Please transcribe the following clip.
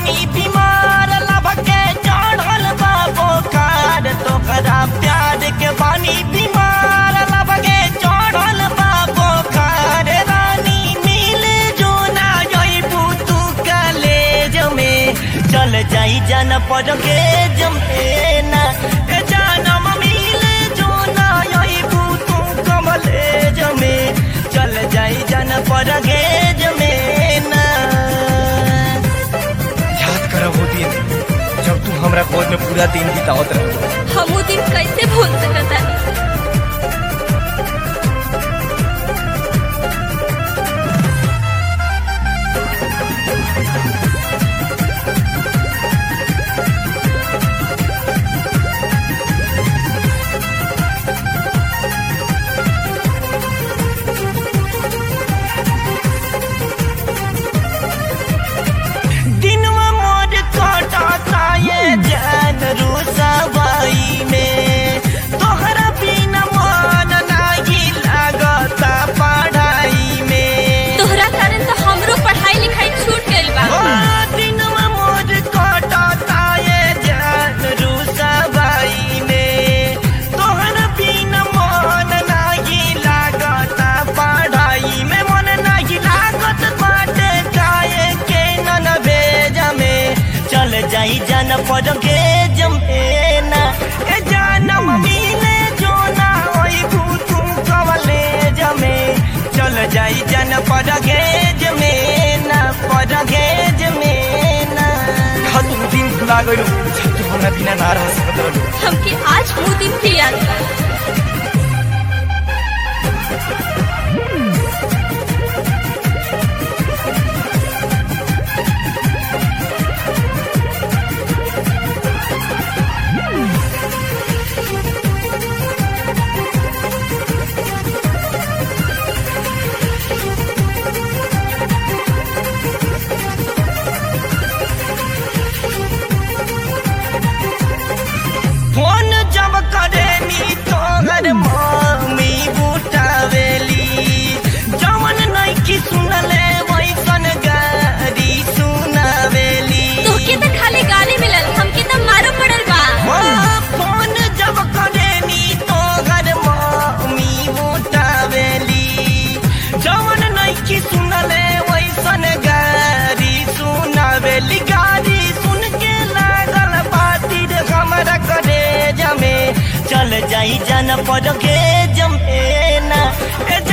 बानी बीमार लब के चढ़ल बा बोखार तोहरा प्यार के बानी बीमार लब के चढ़ल बा बोखार रानी मिल जो ना जइबू तू कलेज में चल जाई जन पर के जमेना ए जानम मिल जो ना जइबू तू कमलेज में चल जाई जन पर के जमेना याद कर वो दिन जब तू हमरा गोद में पूरा दिन बितावत रह हम वो दिन कैसे भूल सकता दिनवा मोर कटाता ये जान रुसवाई में तोहरा बिना मन नाही लागता पढ़ाई में तोहरा कारण तो हमरो पढ़ाई लिखाई छूट गइल बा ओ दिनवा मोर कटाता ये जान रुसवाई में तोहरा बिना मन नाही लागता पढ़ाई में मन नाही लागत बाटे काहे के नन भेज में चल जाई जन पर के जमेना ए जानम मिले जो ना होई भूतू कवले जमे चल जाई जन पर के जमेना पर के जमेना तू दिन भुला गइल जब तू हमरा बिना ना रह सकत रहलू हमके आज वो दिन भी याद बा फोन जब करे नी तोहर मम्मी बुटावेली जवन नइकी सुनले वैसन गारी सुनावेली तोके तो खाली गाली मिलल हमके तो मारो पड़ल बा ओ, फोन जब करे नी तोहर मम्मी बुटावेली जवन नइकी सुनले वैसन गारी सुनावेली गारी सुन के लागल बातिर हमरा करे जमे चल जाई जन पर के जमेना ए